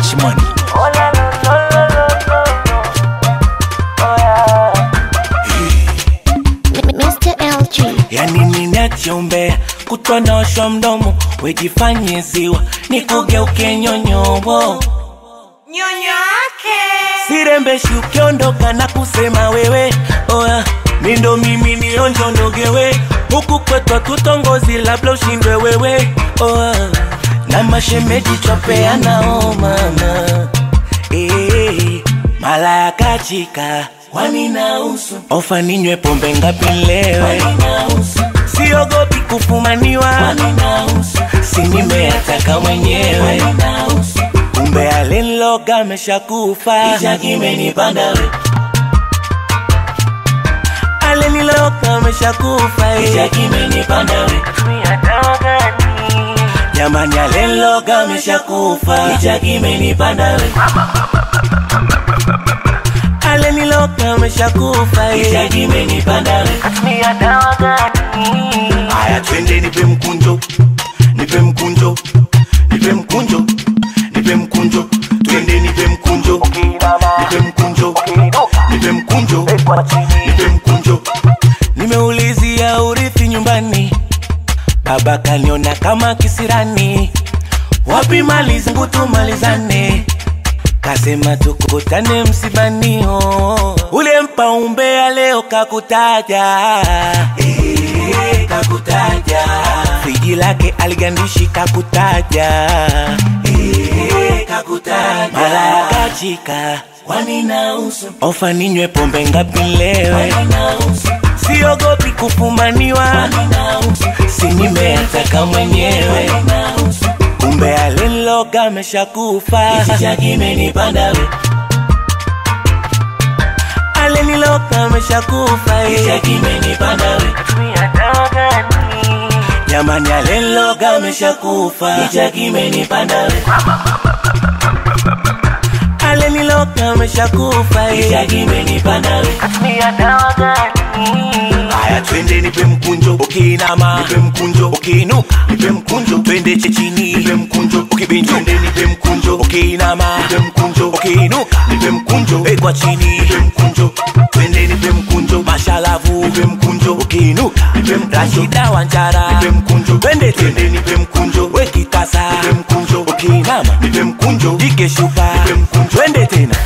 Cash money. Oh la la la la la la la. Oh yeah. Mr. LG. Yani ninachombea kutwa naosha mdomo, wejifanye ziwa nikugeuke nyonyobo, Nyonyo yake. sirembeshi ukiondoka na kusema wewe oya mindo mimi nionjo nogewe huku kwetwa tutongozi labda ushindwe wewe oya na mashemeji twapeanao mama Eh, mala ya kachika waninausu ofa ninywe pombe ngapi lewe siogopi kufumaniwa sinimeyataka mwenyewe kumbe alinloga ameshakufa ijakimenipanda aliniloga ameshakufa ijakimenipanda jamani alinloga ameshakufa ijakimenipanda aliniloga ameshakufa ijakimenipanda Tumia dawa gani? Haya, twende nipe mkunjo, nipe mkunjo, nipe mkunjo, nipe mkunjo, twende nipe mkunjo, nipe mkunjo, nipe mkunjo, nipe mkunjo. Nimeulizia urithi nyumbani, baba kaniona kama kisirani, wapi mali zangu tumalizane kasema tukutane msibani oh. ule mpa umbea leo kakutaja eh, kakutaja friji lake aligandishi kakutaja eh, kakutaja mara yakachika waninausu ofa ninywe pombe ngapi lewe siogopi kufumaniwa sinimeyataka mwenyewe kumbe alinloga ameshakufa ichichakimenipanda we aliniloga ameshakufa ichichakimenipanda we Tumia dawa gani? jamani alinloga ameshakufa ichichakimenipanda we aliniloga ameshakufa ichichakimenipanda we Tumia dawa gani? Haya, twende nipe mkunjo, ukiinama nipe mkunjo, ukiinuka nipe mkunjo, twende chechini nipe mkunjo, ukibinjo twende nipe mkunjo, ukiinama nipe mkunjo, ukiinuka nipe mkunjo, wekwa chini nipe mkunjo, twende nipe mkunjo, mashalavu nipe mkunjo, ukiinuka nipe mkunjo, Rashida Wanjara nipe mkunjo, twende twende nipe mkunjo, wekitasa nipe mkunjo, ukiinama nipe mkunjo, jike shuka nipe mkunjo, twende tena